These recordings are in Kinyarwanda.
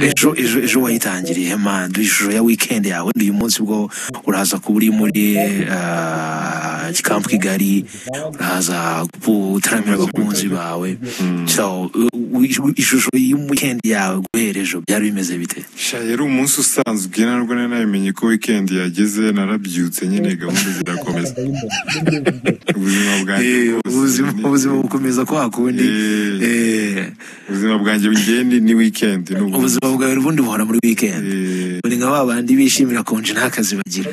ejo ejo ejo wayitangiriye man ishusho ya weekend yawe uyu munsi bwo uraza kuba uri muri ah, gikampu kigali uraza gutaramira abakunzi bawe So, u- u- ishusho y'umukendi yawe guhera ejo byari bimeze bite sha yari umunsi usanzwe narwo nari nabimenye ko weekend yageze narabyutse nyine gahunda zirakomeza ubuzima bwanjye bwose ubuzima ni- ubuzima bukomeza kwa kundi Eh. eh, ubuzima bwanjye bugende ni weekend ni ubu- ubuzima bwawe ubundi buhora muri weekend Eh, uri nka ba bandi bishimira konji nta kazi bagira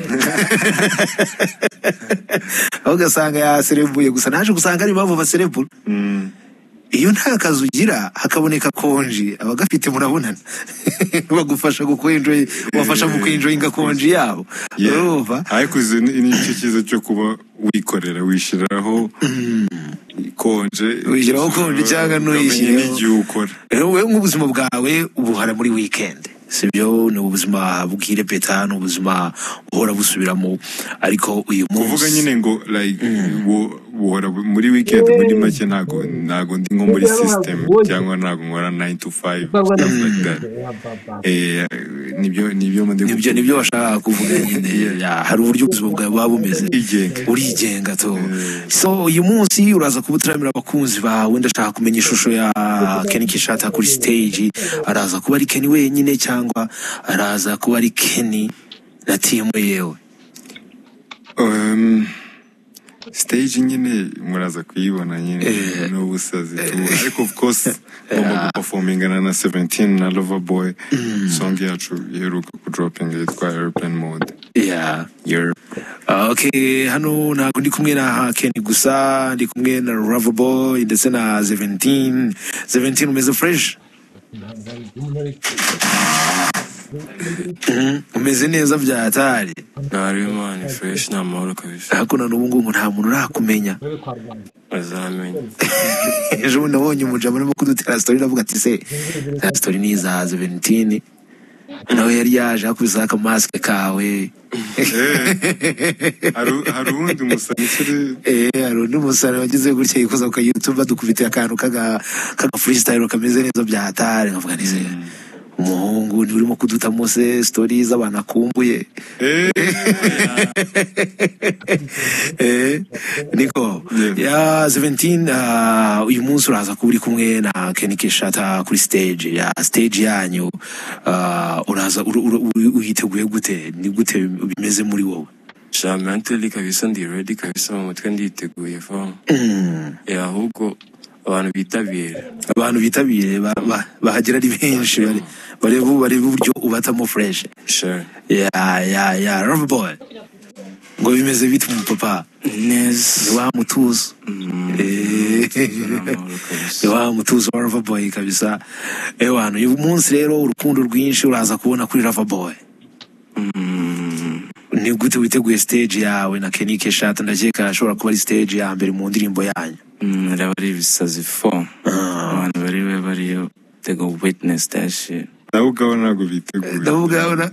aho ugasanga yaserebuye gusa naje gusanga ari impamvu baserebura mm, iyo nta kazi ugira hakaboneka konji abagafite murabonana bagufasha gukwenjoy wafasha mu kwenjoyinga konji yabo yeah. urumva ariko izi ni ni nicyo cyiza cyo kuba wikorera wishyiraho konje Wishyiraho konje cyangwa nuyishyire ntuyishyireho. n'igihe ukora rero wowe nk'ubuzima bwawe ubuhara muri wikendi sibyo ni ubuzima bw'irepeta ni ubuzima buhora busubiramo ariko uyu munsi kuvuga nyine ngo like bu- buhora bu- muri weekend muri make ntago ntago ndi nko muri system cyangwa ntago nkora 9 to 5 stuff like that eh nibyo nibyo ndi nibyo nibyo washakaga kuvuga nyine Ya, hari uburyo ubuzima bwawe buba bumeze Urigenga. urigenga to so uyu munsi uraza kuba utaramira abakunzi bawe ndashaka kumenya ishusho ya Kenny Kishata kuri stage araza kuba ari Kenny wenyine cyangwa araza kuba ari Kenny na timu yewe um, stage nyine muraza kuyibona nyine Eh. n'ubusazi tu ariko of course ngomba guperformingana na 17 na Loverboy song yacu iheruka kudropinga yitwa Airplane Mode yeah Year. Ah, okay hano ntabwo ndi kumwe na Kenny gusa ndi kumwe na Loverboy ndetse na 17 17 umeze fresh Mhm, umeze neza bya hatari ntariwe mani fureshi ni amahoro kabisa hakuno n'ubu ngubu nta muntu urakumenya azamenya ejo bundi nabonye umujama arimo kudutera sitori ndavuga ati se za sitori ni iza Seventini nawe yari yaje akubisa akamasike kawe Haru- hari uwundi musanyikire Eh, hari undi musore wagize gutya yikoza ku YouTube badukubitiye akantu kaga kaga freestyle kameze neza bya hatari nkavuga nti se umuhungu ni urimo kudutamo se story z'abantu akumbuye eh eh niko ya 17 ah, uyu munsi uraza kuba uri kumwe na Kenny Keshata kuri stage ya stage yanyu ah, uraza ur- ur- ur- uyiteguye gute ni gute bimeze muri wowe sha mentally kabisa ndi ready kabisa mu mutwe nditeguye famu Eh, ahubwo abantu bitabira abantu bitabiriye ba- ba- bahagera ari benshi bari- bareba bareba uburyo ubatamo fresh sha ya ya ya Love boy ngo bimeze bite umupapa neza wa mutuzo Eh, amahoro kabisa wa mutuzo wa Love boy kabisa ewe hano uyu munsi rero urukundo rwinshi uraza kubona kuri Love boy ni gute witeguye stage yawe na Kenny Keshat ndakeka ashobora kuba ari stage ya mbere mu ndirimbo yanyu Mm, araba ari ibisazi fomu abantu bari we bariyo tego witness that shit nabo ubwabo ntabwo biteguye ndavuga urabona-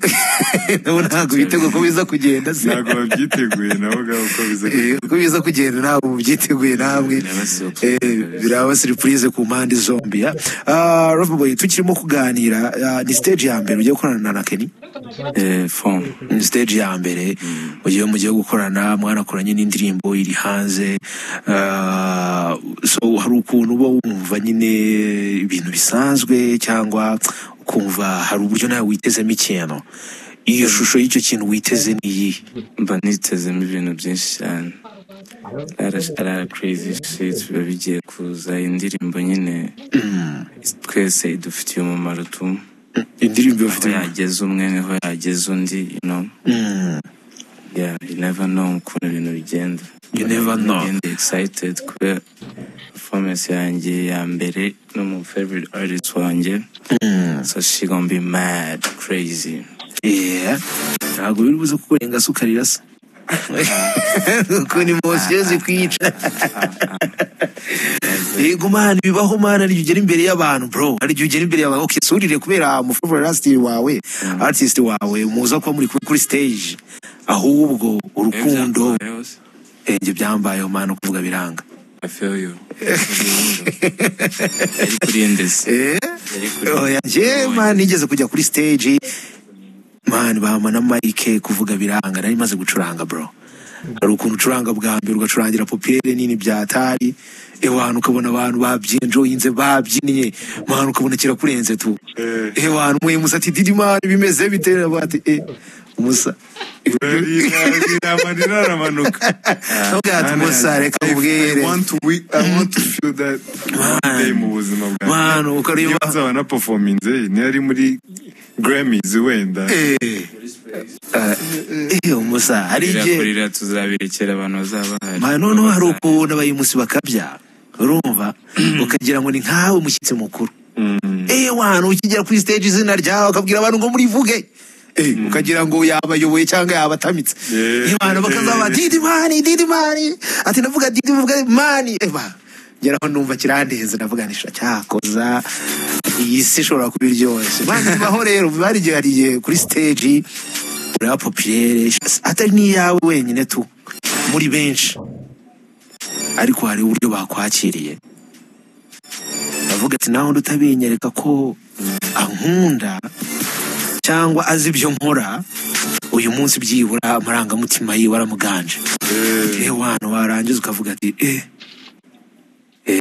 ndabona ntabwo biteguye ko biza kugenda se ntabwo babyiteguye nabo ubwabo uko biza Eh, uko biza kugenda ntabwo mubyiteguye namwe Biraba surprise. Eh, biraba surprise ku mpande zombi ya Ah, Love boy tukirimo kuganira ah, ni stage ya mbere ugiye gukorana na Kenny Eh, fomu ni stage ya mbere mugiye mugiye gukorana mwanakoranye n'indirimbo iri hanze Ah, so hari ukuntu uba wumva nyine ibintu bisanzwe cyangwa ukumva hari uburyo nawe witezemo ikintu iyo shusho y'icyo kintu witeze ni iyihe mba nitezemo ibintu byinshi cyane Ara- ara crazy shit biba bigiye kuza indirimbo nyine twese idufitiye umumaro tu indirimbo aho bafite yageza umwe niho yageza undi you know yeah you never know ukuntu ibintu bigenda You never know. Ngenda excited kubera performance yanjye ya mbere n'umu favorite artist wanjye so she gonna be mad crazy Yeah. ntabwo biri buze kukurenga se ukarirasa kuko ni mosiyo zikwica yego mani bibaho mani ari ugera imbere y'abantu bro ari ugera imbere y'abantu okay surire kubera umufavorite artist wawe artist wawe muza kuba muri kuri stage ahubwo urukundo Byakubayeho se? eh, njye byambayeho mani kuvuga biranga I feel you. yari kuri ndetse oya njye man nigeze kujya kuri stage man bama na mike kuvuga biranga nari maze gucuranga bro hari ukuntu ucuranga bwa mbere ugacurangira popiyere nini bya tari ewantu ukabona abantu babyinjoyinze babyinnye mwana ukabona kirakurenze tu ewantu umwe musa ati didi mani bimeze bitera bati e umusa iramanira aramanuka ntabwo musa reka I mubwire want to we- I want to feel that one day mu buzima Mwana, ukareba- Iyo nzaba na performinze ntiyari muri Grammys wenda Eh, ah, eh, umusa hari igihe birakurira tuzabirekera abantu bazaba bahari Ma, noneho hari ukuntu abayimusi bakabya urumva ukagira ngo ni nkawe mushyitsi mukuru eee wantu ukigera kuri stage izina ryawe akabwira abantu ngo murivuge Eh, ukagira ngo yabayoboye cyangwa yabatamitse Yeah. Eh, abantu bakazaba Yeah. didi mani didi mani ati ndavuga didi mvuga mani eba ngeraho numva kirandenze ndavuganisha cyakoza iyi si ishobora kuba iryoshye mani bibaho rero bari igihe hari igihe kuri stage ureba popiyere atari n'iyawe wenyine tu muri benshi ariko hari uburyo bakwakiriye ndavuga ati nawe utabinyereka ko ankunda cyangwa azi ibyo nkora uyu munsi byibura amarangamutima yiwe aramuganje eee wantu warangiza ukavuga ati eee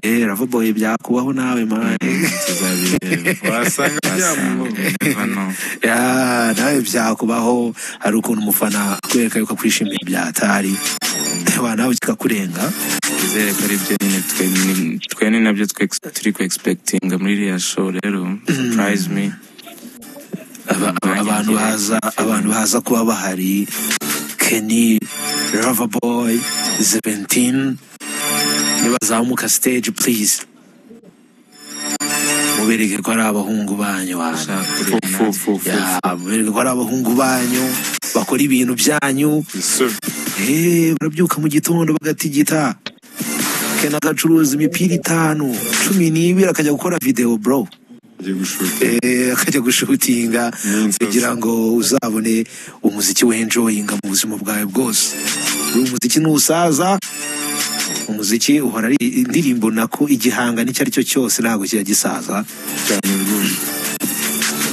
eee ravaboye byakubaho nawe mani tuzabireba wasanga byamubona hano Ya, nawe byakubaho hari ukuntu umufana akwereka yuko akwishimiye byatari ewa nawe kikakurenga twizere ko ari byo nyine twe ni- twe ni nabyo twe turi ku expectinga muri iriya show rero surprise me Aba- aba- abantu baza abantu baza kuba bahari Kenny Loverboy Seventeen nibazamuka stage please mubereke ko ari abahungu banyu bantu ushaka Fu, kureba fu, fu, fu. Ya, mubereke ko ari abahungu banyu bakora ibintu byanyu So, Eh, barabyuka mu gitondo bagatigita kena agacuruza imipira itanu cumi n'ibiri akajya gukora videwo bro ngiye gushuka Eh, akajya gushutinga N'inzozi. kugira ngo uzabone umuziki wenjoyinga mu buzima bwawe bwose uyu muziki ntusaza umuziki uhora ari indirimbo nako igihangano icyo ari cyo cyose ntabwo kijya gisaza cyane rwose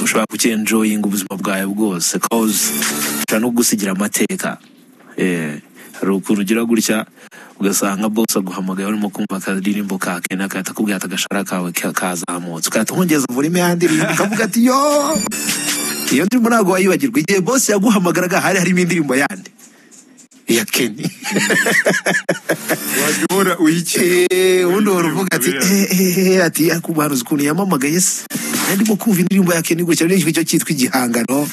ushobora kucyenjoyinga ubuzima bwawe bwose cause ushobora no gusigira amateka Eh, hari ukuntu ugira gutya ugasanga bose aguhamagaye urimo kumva akadirimbo ka kena agahita akubwira ati agashara kawe ka- kazamutse ugahita wongeza volume ya ndirimbo ukavuga ati yo iyo ndirimbo ntabwo wayibagirwa igihe bose yaguhamagaraga hari harimo indirimbo yandi iya keni wajya uhora uyikina Eh, ubundi wari uvuga ati Biriya. eh, eh, eh, ati ariko ubuhanuzi ukuntu yamamagaye se Nari ndimo kumva indirimbo ya Kenny gutya n'icyo cyo cyitwa igihangano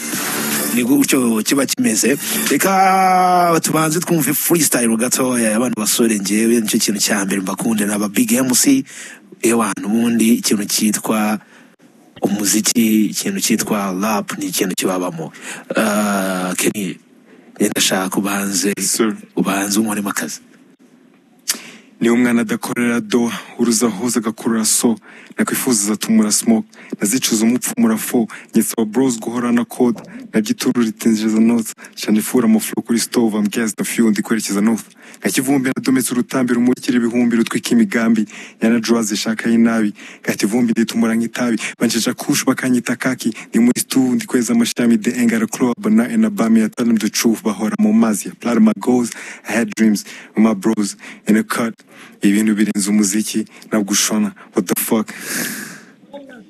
ni gutyo kiba kimeze reka tubanze twumve freestyle gatoya abantu basore ngewe nicyo kintu cya mbere mbakunde naba big mc ewantu ubundi ikintu cyitwa umuziki ikintu cyitwa rap ni ikintu kibabamo Ah, Kenny njye ndashaka ubanze Sir. ubanze unkoremo akazi niwe umwana adakorera doha uruza hose agakurura so nakwifuza atumura smoke nazicuza umupfumura fo nyesaba bros guhora na code nabyituru ritinjiza notes shanifura amafuro kuri stove ambwiyazi na few ndi kwerekeza north nka kivumbi nadometse urutambi rumurikira ibihumbi rutwika imigambi yana drugs ishaka y'inabi nka kivumbi nditumura nk'itabi bancisha kush bakanyita kaki ndi muri stu ndi kweza amashami de engara club na enabami ya talim the truth bahora mu mazi ya plasma goals i had dreams with my bros in a cut ibintu birenze umuziki ntabwo ushona what the fuck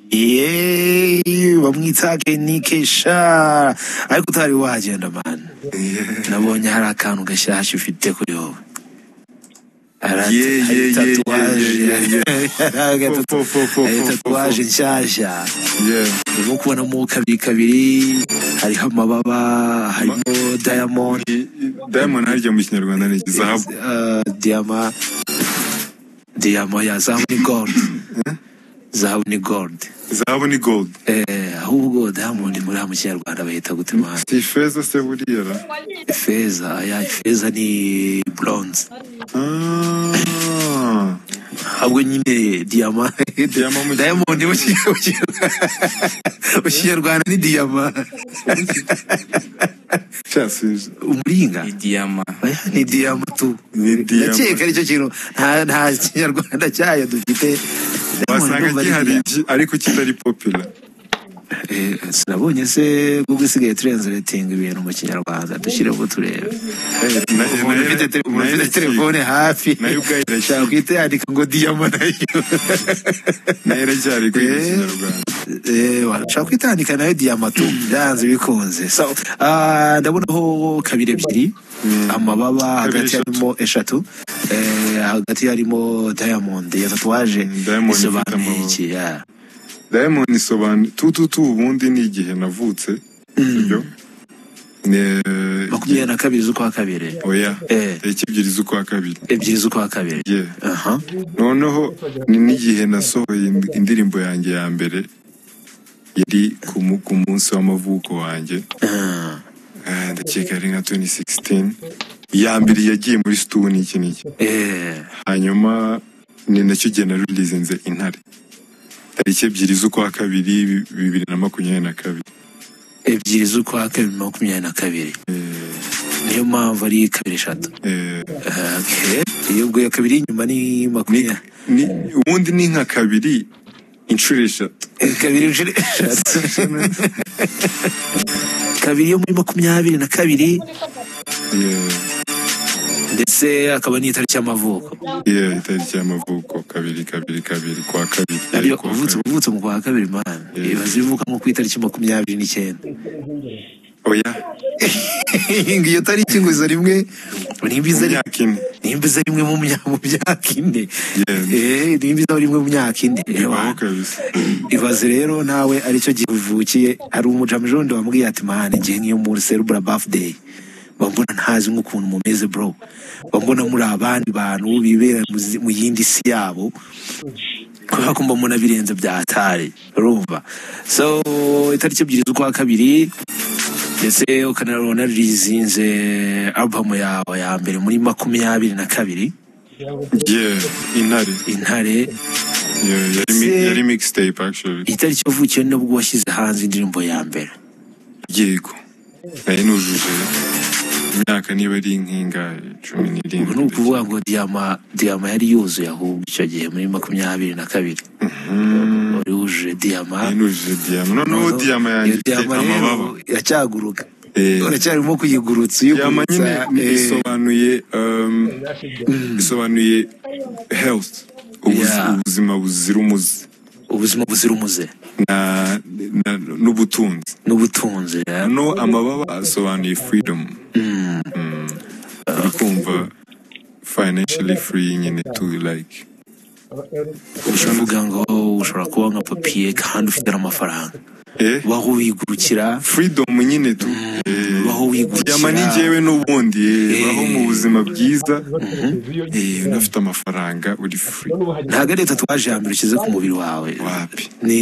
yeee bamwita kenike sha ariko utari wagenda mani nabonye hari akantu gashyashya ufite kuri wowe Hari- Yeah, hari yeah, yeah, yeah, yeah, hari Fo, fo, fo, fo, hari fo, fo, tatuwaje fo. nshyashya yeah urimo kubonamo kabiri kabiri hariho amababa harimo diamond diamond harya mu kinyarwanda ni zahabu eh, diyama diyama ya zahabu ni gold zahabu ni gold zahabu ni gold Eh, ahubwo diamond muri ha mu kinyarwanda bahita gutema si ifeza se buriya ra feza ya feza ni bronze Ah. ahubwo nyine diyama Diyama mu diamond mu Ki- mu Ki- mu kinyarwanda ni diyama cyasubiza umuringa idiyama oya ni diyama tu Ni diyama. ndakeka aricyo kintu nta nta kinyarwanda cyayo dufite Diamond wasanga ndumva ari gihari diyama. iki- ariko kitari popula Eh, sinabonye se google isigaye turenzeretinga ibintu mu kinyarwanda dushyireho turebe umuntu ufite tele- umuntu ufite telefone hafi nayo ubwayo irakira. shakwita yandika ngo diyama nayo nayo iracyari kwiga Eh. ikinyarwanda Eh, washobora kwitandika nayo diyama tu byanze bikunze so ah, ndabonaho kabiri ebyiri amababa Kabiri hagati eshatu. harimo eshatu Eh, hagati harimo diamond ya tatuwaje Mm, diamond ifite isobanuye amababa. iki yeah. diamond isobanura tututu ubundi ni igihe navutse sibyo Ne- makumyabiri na kabiri z'ukwa kabiri oya Eh. tariki ebyiri z'ukwa kabiri ebyiri z'ukwa kabiri Yeah. Aha. noneho ni n'igihe nasohoye ind- indirimbo yanjye ya mbere yari ku mu- ku munsi w'amavuko wanjye Ah, Ah, ndakeka ari nka 2016 iya mbere yagiye muri studio n'iki n'iki eh, hanyuma ni nacyo gihe narurizinze intare tariki ebyiri z'ukwa kabiri bi- bibiri na makumyabiri na kabiri ebyiri z'ukwa kabiri makumyabiri na kabiri Eh, niyo mpamvu ari kabiri eshatu eh, Ah, okay. iyo ubwo iya kabiri inyuma ni ni- makumyabiri ni- ubundi ni nka kabiri inshuro eshatu kabiri inshuro eshatu kabiri yo muri makumyabiri na kabiri Yeah, ndetse akaba n'itariki y'amavuko yeah, itariki y'amavuko kabiri kabiri kabiri kwa kabiri ariyo Kwa uvutse kabiri. uvutse mu kwa kabiri mana Yeah. ibaze ibivuka nko ku itariki makumyabiri n'icyenda oya ngo iyo tariki ngo iza rimwe nimba iza rimwe imyaka ine nimba iza rimwe mu mya- mu myaka ine Yeah. Eh, nimba iza rimwe mu myaka ine bibaho kabisa ibaze rero nawe aricyo gihe uvukiye hari umujamijondi wambwiye ati mahana igihe nk'iyo muri serubura bafudeyi bambona ntazi nk'ukuntu mumeze bro bambona muri abandi bantu bibera mu zi- mu yindi si yabo kubera ko mbona birenze bya atari urumva so itariki ebyiri z'ukwa kabiri ndetse ukanarona rizinze alubumu yawe ya mbere muri makumyabiri na kabiri yeah intare intare Yeah, yari mi- Se- yari mixtape actually itariki wavukiye nibwo washyize hanze indirimbo ya mbere yego nari nujuje imyaka niba ari nk'ingahe cumi ubu ni n'irindwi ukuvuga ngo diyama diyama yari yuzuye ahubwo icyo gihe muri makumyabiri na kabiri wari wujuje diyama nari nujuje diyama noneho Noneho diyama yanjye iyo ifite diyama rero amababa iracyaguruka Eh. uracyarimo kuyigurutsa diyama nyine uyigurutsa ni- eh, isobanuye um, isobanuye health ubuz- Yeah. ubuzima buzira umuze ubuzima buzira umuze na- na- n'ubutunzi n'ubutunzi ya. no amababa asobanuye freedom Mm. uri kumva financially free nyine to like uvuga ngo ushobora kuba nka papiye kandi ufite n'amafaranga eh waho wigurukira freedom nyine tu Eh, waho wigurukira diyama ni njyewe n'ubundi eh, baho mu buzima byiza Eh, unafite amafaranga uri free ntabwo ari tatuwaje ya mbere ushyize ku mubiri wawe Wapi. ni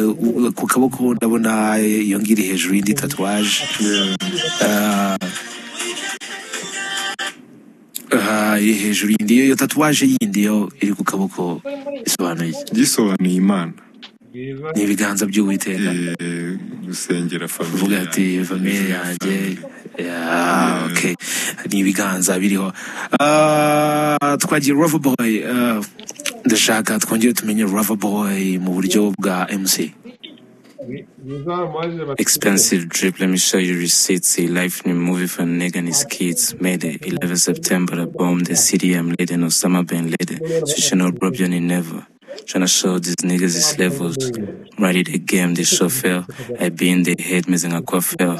u- ku kaboko ndabona iyo ngiri hejuru y'indi tatuwaje Ah, ah, iri hejuru y'indi iyo tatuwaje yindi yo iri ku kaboko isobanuye iki? gisobanuye imana ni ibiganza by'uwiteka Eh, gusengera uvuga famiye ati famiye yanjye Yeah, okay. ni ibiganza biriho Ah, twagiye rava boy Ah, ndashaka twongere tumenye rava boy mu buryo bwa mc Expensive drip. Let me show you receipts. A life new movie for nigga and his kids. Made it 11 September. I bombed the city. I'm leading Osama bin Laden. Switching up Robion in never. Tryna show these niggas his levels. Ready the game, they sure fell. I been the head, missing a quaff fell.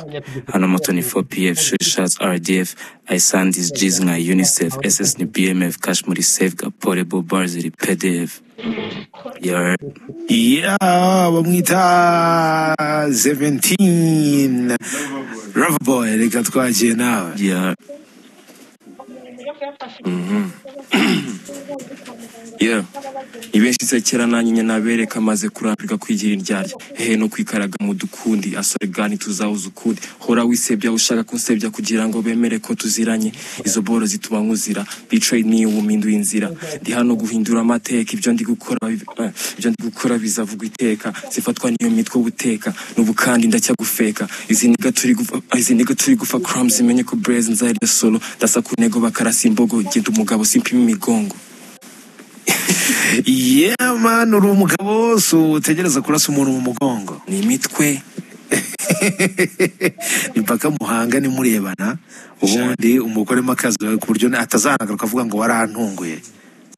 Anoma 24 PF, shoot shots RDF. I signed these G's in a UNICEF. SS ni BMF, cash money safe, got portable bars, the PDF. You're Yeah, bamwita 17 Loverboy reka twagiye nawe yeah. yeah ibenshize kera nanjye nyina bereka amaze kurambirwa kwigira indyarya hehe no kwikaraga mu dukundi asore gani tuzahuza ukundi hora wisebya ushaka kunsebya kugira ngo bemere ko tuziranye izo boro zituma nkuzira bicaye niyo wuminduye inzira ndi hano guhindura amateka ibyo ndi gukora eh, ibyo ndi gukora bizavuga iteka zifatwa niyo mitwe ubuteka n'ubu kandi ndacya gufeka izi niga turi gufa- izi niga turi gufa crumbs imenye ko braze nzarya solo ndasa ku ntego bakarasa imbogo genda umugabo simpima imigongo yeah man uri umugabo si utegereza kurasa umuntu mu mugongo ni imitwe ni mpaka muhanga nimurebana ubundi umugoremo akazi ku buryo atazahagaruka avuga ngo warahantunguye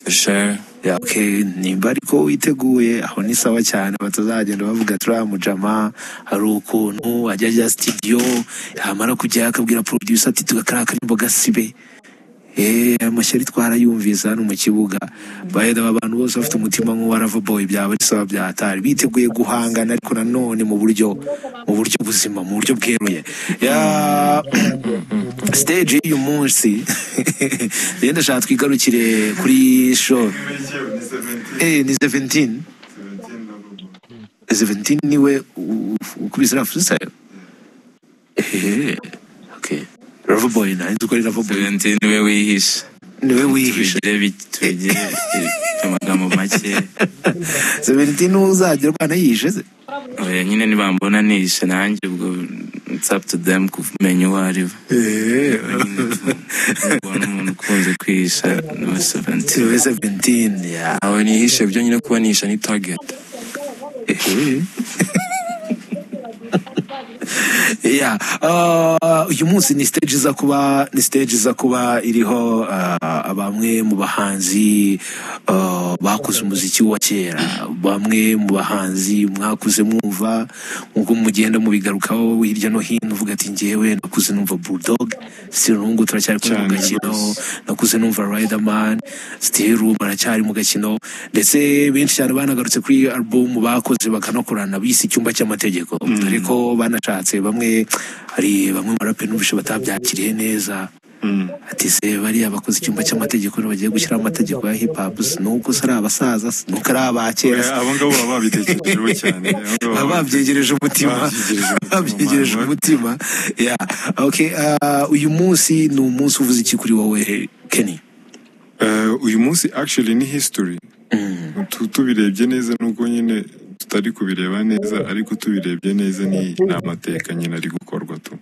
sure Ya, okay, nimba ariko witeguye aho ni sawa cyane batazagenda bavuga turiya mujama hari ukuntu ajya ajya sitidiyo yamara kujyayo akabwira producer ati tugakara akarimbo gasibe Eh, aya mashyari twarayumvise hano mu kibuga bahera abantu bose bafite umutima nk'uwaravaboye byaba ari sawa byahatari biteguye guhangana ariko nanone mu buryo mu buryo buzima mu buryo bweruye Ya, stage y'uyu munsi rero ndashaka twigarukire kuri show Eh, ni 17 17 niwe u- u- ukubise na freestyle ehehe okay Loverboy na inzu kuri Loverboy tubende niwe wihisha niwe wihishe tubigire bi- tubigire amagambo make 17 uzajya urwana yihishe se oya nyine nibambona nihishe nanjye ubwo it's up to them kumenya uwo ari we Eh, ubona umuntu ukunze kwihisha niwe seventi niwe 17 ya aho nihishe byo nyine kuba nihisha ni target ehe yeah. uh, uyu munsi ni stage iza kuba ni stage iza kuba iriho uh, bamwe mu bahanzi uh, bakuze umuziki wa kera bamwe mu bahanzi mwakuze mwumva nk'uko mugenda mubigarukaho hirya no hino uvuga ati ngewe nakuze numva bulldog still n'ubungu turacyari kumwe mu Cyane gakino rwose. nakuze numva Riderman still ubu baracyari mu gakino ndetse benshi cyane banagarutse kuri album bakoze bakanakorana bise icyumba cy'amategeko dore ko banashatse bamwe hari bamwe mu baraperi n'ubushe batabyakiriye neza ati se bariya bakoze icyumba cy'amategeko bagiye gushyiraho amategeko ya hip hop nuko se ari abasaza se nuko ari abakera se abo ngabo baba babitekerejeho cyane baba babyegereje umutima Babyegereje umutima, babyegereje man. umutima ya okay ah, uyu munsi ni umunsi uvuze iki kuri wowe Kenny Eh, uyu munsi actually ni history Tu- tubirebye neza nubwo nyine tutari kubireba neza ariko tubirebye neza ni ni amateka nyine ari gukorwa tu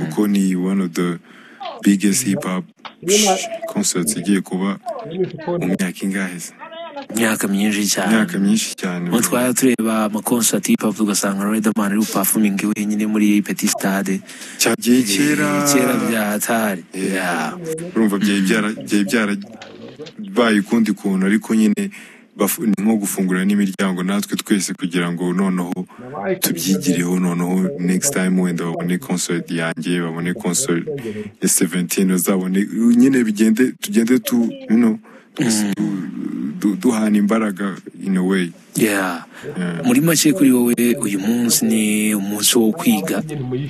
kuko ni one of the biggest hip hop concerts igiye kuba mu myaka ingahe se? imyaka myinshi cyane imyaka myinshi cyane ubu twari tureba amakonsati y'ipapa tugasanga Riderman ari gupafuminga wenyine muri Petit Stade cyagiye kera kera bya hatari Yeah. urumva byari byara byari byarabaye ukundi kuntu ariko nyine bafu- ni nko gufungura n'imiryango natwe twese kugira ngo noneho tubyigireho noneho next time wenda babone concert yanjye babone concert ya 17 bazabone nyine bigende tugende tu you know, tu- du- duhana imbaraga in a way Yeah. muri make kuri wowe uyu munsi ni umunsi wo kwiga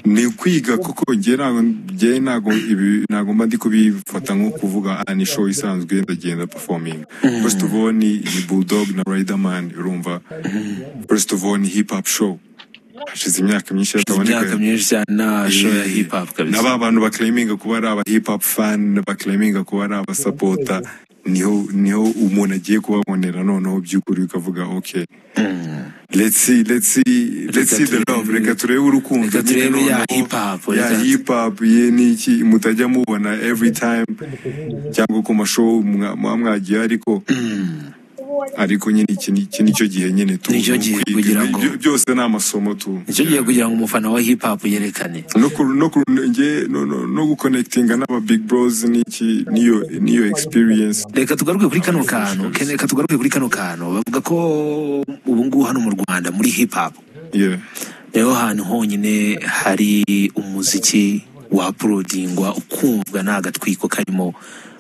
ni ukwiga kuko njye ntago njye ntago ibi ntago mba ndi kubifata nko kuvuga "Ah, ni show isanzwe ndagenda performing first of all ni, ni bulldog na riderman urumva first of all ni hip hop show hashize imyaka myinshi imyaka hataboneka myinshi cyane na show ya hip hop na kabisa ba bantu baklaminga kuba ari aba hip hop fan baklaminga kuba ari abasapota niho niho umuntu agiye kubabonera noneho by'ukuri ukavuga okay let's see let's see let's see the love reka turebe urukundo Reka nyine turebe ya noneho. hip hop, ya reka- hip hop ye niki mutajya mubona every time cyangwa ku mashow mwa- muba mwagiye ariko ariko nyine iki ni- iki nicyo gihe nyine tu Nicyo gihe kwiga. kugira ngo- Byo- byose ni amasomo tu nicyo gihe kugira ngo umufana wa hip hop yerekane no ku no ku nge no no no guconnectinga n'aba big bros niki niyo niyo experience reka tugaruke kuri kano kantu Ken, reka tugaruke kuri kano kantu bavuga ko ubu ngubu hano mu rwanda muri hip hop yeah niho hantu honyine hari umuziki waporodingwa ukumvwa nta gatwiko karimo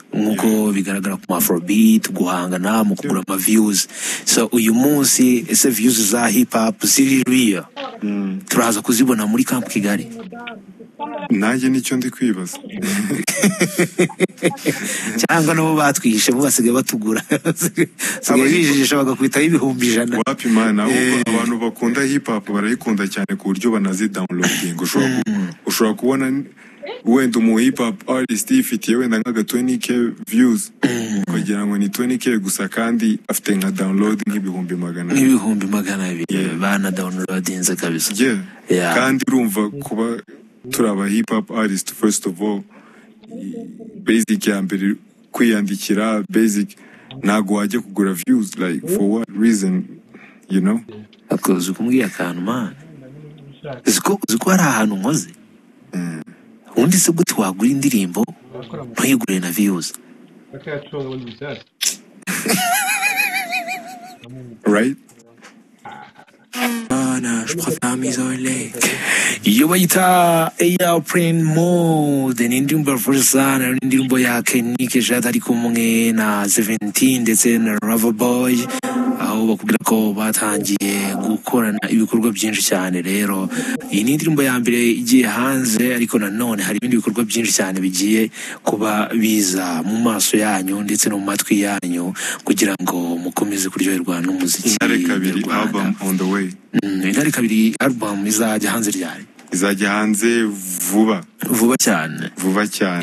nk'uko bigaragara ku mafrobeat guhangana mu kugura ama views so uyu munsi ese views za hip hop ziri real turaza kuzibona muri camp kigali nanjye nicyo ndi kwibaza cyangwa nabo batwihishe bo basigaye batugura basigaye bijijisha bagakwitaho ibihumbi ijana wapi imana abantu bakunda hip hop barayikunda cyane ku buryo banazidawunilodinga ushobora kubona wenda umu hip hop artist yifitiye wenda nk'aga 20k views ukagira ngo ni 20k gusa kandi afite nka download nk'ibihumbi magana abiri nk'ibihumbi magana abiri bana downloadinze kabisa Yeah. Yeah. kandi urumva kuba turi aba hip hop artist first of all basic ya mbere kwiyandikira basic ntago wajya kugura views like for what reason you know ariko uzi ko umbwiye akantu mana uzi ko uzi ko hari ahantu nkoze ubundi se gute wagura indirimbo ntuyigure na viyuzi right Mana, je préfère mes oreilles. Yo bayita Airplane Mode ni indirimbo yafurusa na indirimbo ya Kenike Jada ari kumwe na 17 ndetse na Rava Boy aho bakubwira ko batangiye gukorana ibikorwa byinshi cyane rero iyi ni indirimbo ya mbere igiye hanze ariko nanone hari ibindi bikorwa byinshi cyane bigiye kuba biza mu maso yanyu ndetse no mu matwi yanyu kugira ngo mukomeze kuryoherwa n'umuziki intare kabiri nyarwanda. album on the way Mm, intare kabiri album izajya hanze ryari izajya hanze vuba vuba cyane vuba cyane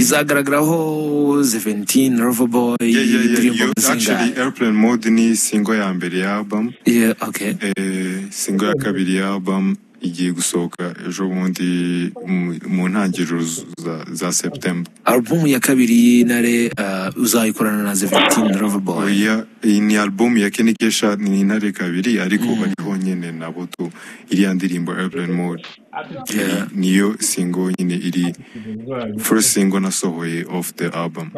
izagaragaraho seventeen roverboy yeah, yeah, yeah. indirimbo Yo, actually zingahe airplane mode ni singo ya mbere ya album Yeah, okay Eh, singo ya kabiri ya album igiye gusohoka ejo bundi mu- mu ntangiriro z- za, za september album ya kabiri y'intare uh, uzayikorana na seventeen roverboy oya iyi ni album ya Kenny Kesha ni intare kabiri ariko bariho nyine nabo tu iriya ndirimbo airplane mode Yeah. niyo singo nyine iri first singo nasohoye off the album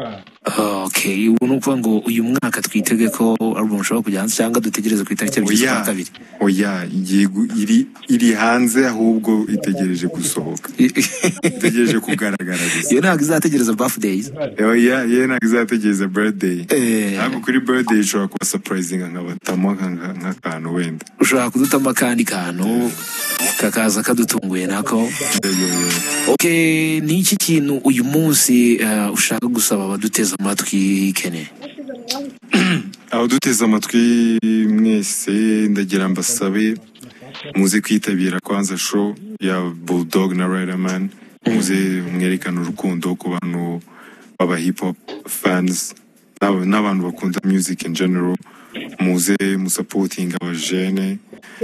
okay ubu ni ukuvuga ngo uyu mwaka twitege ko album ushobora kujya hanze cyangwa dutegereze ku itariki ebyiri z'ukwa oya kabiri oya igiye gu- iri iri hanze ahubwo itegereje gusohoka itegereje kugaragara gusa iyo ntabwo izategereza birthdays oya ye ntabwo izategereza birthday Eh. ntabwo kuri birthday ishobora kuba surprising nkabatamo nka- nk'akantu wenda ushobora kudutamo akandi kantu kakaza kadutunguye nako Okay, ni iki kintu uyu munsi eh, ushaka gusaba abaduteze amatwi kene abaduteze amatwi mwese ndagira mbasabe muze kwitabira kwanza show ya bulldog na riderman muze mwerekane urukundo ku bantu baba hip hop fans n'ab- n'abantu bakunda music in general muze musapotinga abajene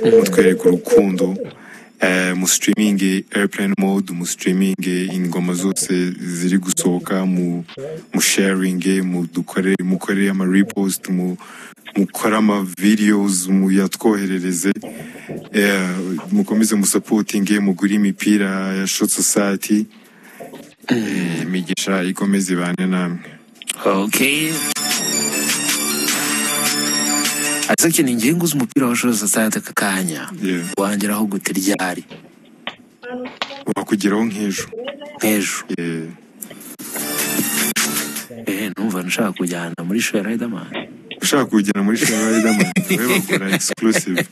mutwereka urukundo eh, musitiriminge airplane mode musitiriminge ingoma zose ziri gusohoka mu musharinge mudukore mukorere ama repost mu mukore ama videos muyatwoherereze eh, mukomeze musapotinge mugure imipira ya shot society Eh, imigisha ikomeze ibane namwe okay ase kene ngiye nguze umupira wa shoza sate aka kanya Yeah. wangeraho gute ryari wakugeraho nk'ejo nk'ejo Eh, eh numva nshaka kujyana muri show ya Riderman ushaka kugera muri shema riderman we bakora exclusive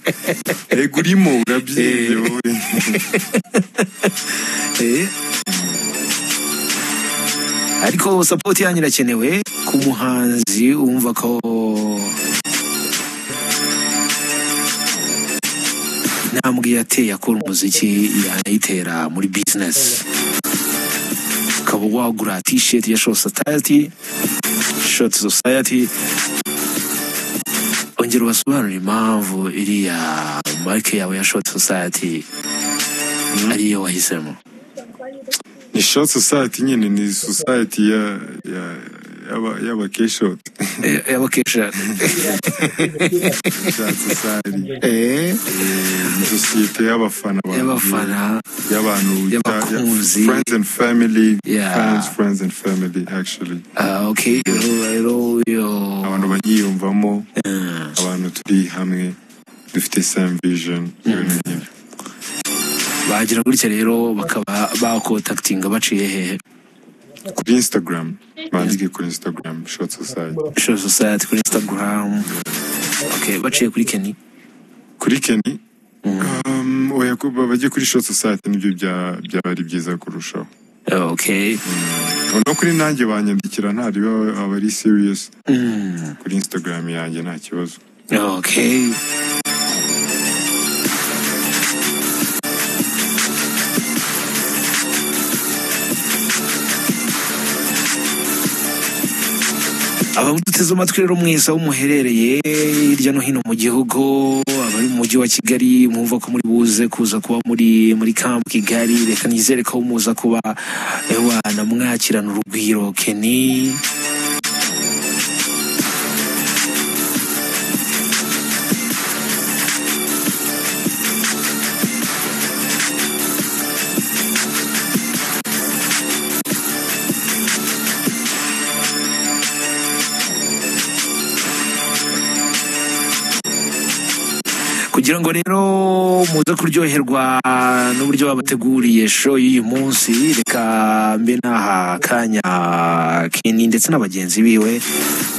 ego urimo urabyirebye wowe eh ariko support yanyu irakenewe ku muhanzi wumva ko intambwe yateye akora umuziki yanayitera muri business ukaba wagura t-shirt ya short society short society ongera ubasobanurire impamvu iriya marike yawe ya short society ariyo wahisemo ni shot society nyine ni society ya ya yaba yaba keshot Eh, y'abakesha shot society Eh, ni society y'abafana banjye, y'abafana y'abantu ya- y'abakunzi. friends and family Yeah. fans friends and family actually Ah, okay rero rero uyo abantu bayiyumvamo Ah, abantu turi hamwe dufite same vision ibintu nk'ibyo. bagira gutya rero bakaba bakontaktinga baciye hehe kuri instagram bandike kuri instagram shot society show society kuri instagram okay baciye kuri keni kuri Kenny oya kuba bajye kuri show society nibyo bya- byari byiza kurushaho okay no kuri nanjye banyandikira ntariba aba ari serious kuri instagram yanjye nta kibazo okay abamuteze amatwi rero mwese aho muherereye hirya no hino mu gihugu abari mu mujyi wa kigali mwumva ko muri buze kuza kuba muri muri kampu kigali reka nizere ko muza kuba ewa namwakirana urugwiro keni kugira ngo rero muze kuryoherwa n'uburyo babateguriye show y'uyu munsi reka mbe n'aha kanya keni ndetse na bagenzi biwe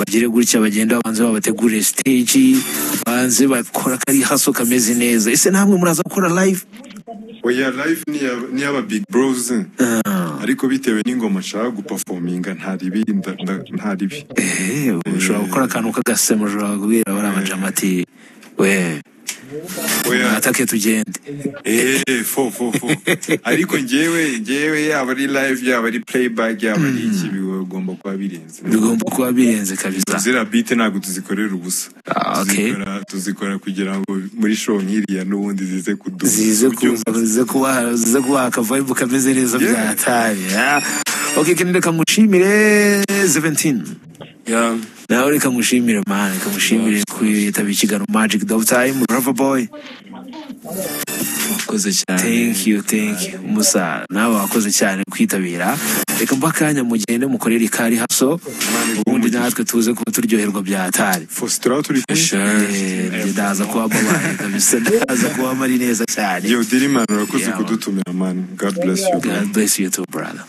bagire gutya bagenda babanze babategurire stage banze bakora kari haso kameze neza ese namwe muraza gukora live oya live ni iya- ni iy'aba big bros Ah, ariko bitewe n'ingoma nshaka gupafominga ntaribi nda- nda- ntaribi eh, ushobora gukora akantu k'agasema ushobora kubwira abari amajama ati we oya mwatake tugende eee fo fo fo ariko ngewe ngewe yaba ari live yaba ari playback yaba ari iki bigomba kuba birenze bigomba kuba birenze kabisa ziriya bite ntabwo tuzikorera ubusa Ah, okay. Tuzikora- tuzikora kugira ngo muri show nk'iriya n'ubundi zize kuduha zize Ubyumva kuza zize kuba zize kuba akavibe kameze neza Yeah. byatari ah. ok kende reka mushimire 17 Yeah. nawe reka mushimire man reka mushimire kwitaba ikiganiro magic dog time rava boy Wakoze cyane. thank you thank you musa nawe wakoze cyane kwitabira reka mba akanya mugende mukorere ikari haso ubundi natwe tuze kuba turyoherwa byatari Faustin turi kumwe Sure. ndaza kuba babaye kabisa ndaza kuba mari neza cyane yo diri man urakoze Yeah, man. kudutumira man god bless you God bless you too brother